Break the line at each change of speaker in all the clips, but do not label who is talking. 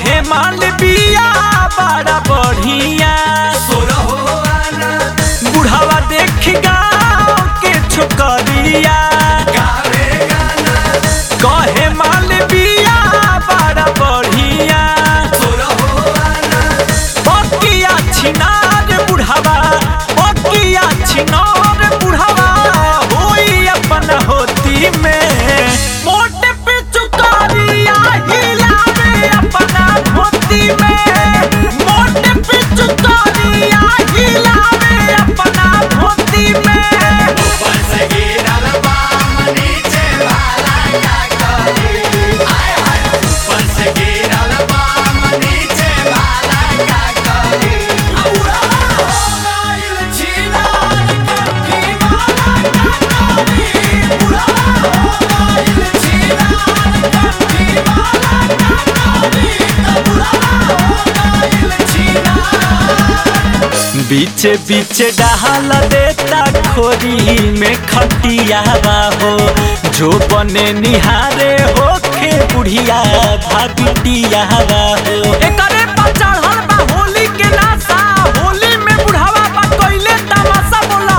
कहे माल बिया बड़ा बढ़िया बुढ़ावा देख गाँव के छोकरिया कहे माल बिया बड़ा बढ़िया बकिया छिनार बुढ़ावा बकिया छिनार बुढ़ावा होई अपन होती में मोटे पे चुकारिया हिलावे अपना धोती में मोटे पे चुकारिया हिलावे अपना धोती में बीचे बीचे डहाल देता खोरी में खटियावा हो जो बने निहारे होखे बुढ़िया भाबिटियावा हो एकरे पर चढ़ल बा होली के नासा होली में बुढ़ावा बा कइले तमाशा बोला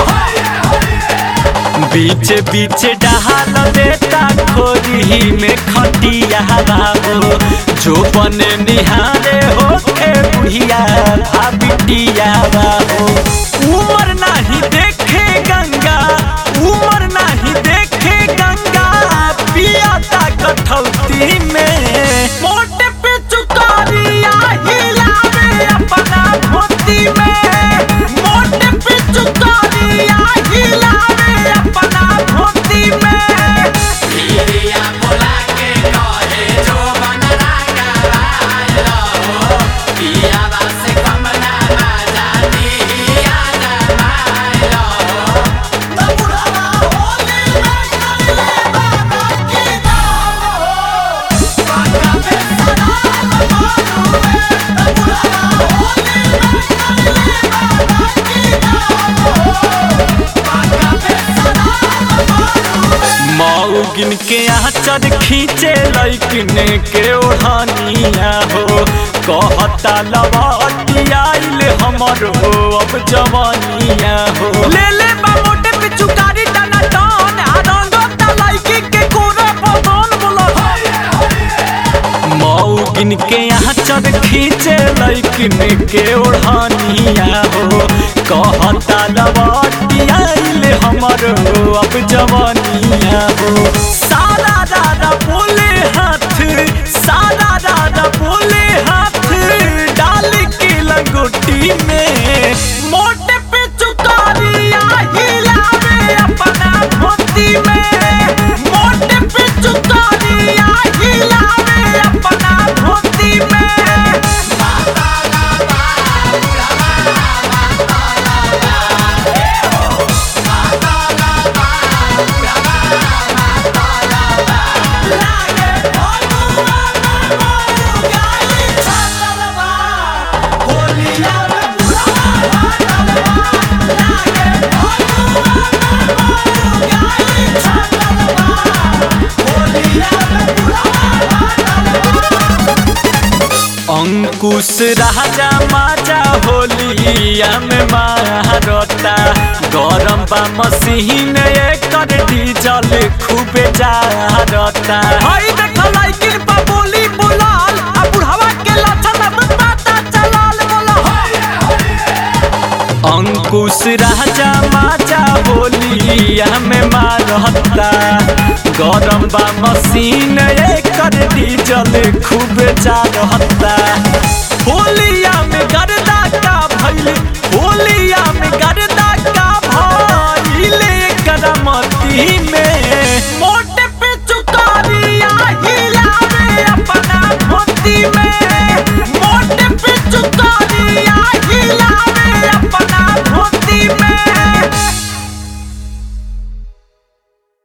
बीच बीच डहाल देता खोरी में खटियावा हो जो बने निहारे होखे बुढ़िया भाबिटियावा हो उमर नाही देखे गंगा उमर नाही देखे गंगा पियाता कठौती में मोटे पे चुकारिया हिलावे अपना धोती में मोटे पे चुकारिया हिलावे अपना धोती में मौगिन के आचर खींचे लैकिन के ओढ़निया हो कहता लवाटी आइल हमर हो अब जवानिया हो ले ले बा मोटे पे चुकारी टाना टान आ रंगो ता लैकी के कोरा बदन बोला मौगिन के आचर खींचे लैकिन के ओढ़निया हो कहता लवाटी आइल हमर हो अब जवानिया हो सारा दादा बोले हाथ सारा दादा बोले हाथ डाल के लंगोटी में मोटे पे चुकारिया हिलावे अपना धोती में मोटे पे चुकारिया हिलावे अपना धोती में अंकुश राजा माजा होलिया में मारता गरम बा मशीन एकर डीजल खूबे जारता हई देख लाइकिन पा बोली बुलाल आ बुढ़ावा के लछन अब पता चलाल बोला अंकुश राजा माजा होलिया में मारता गरम बा मशीन एकर डीजल खूब जारता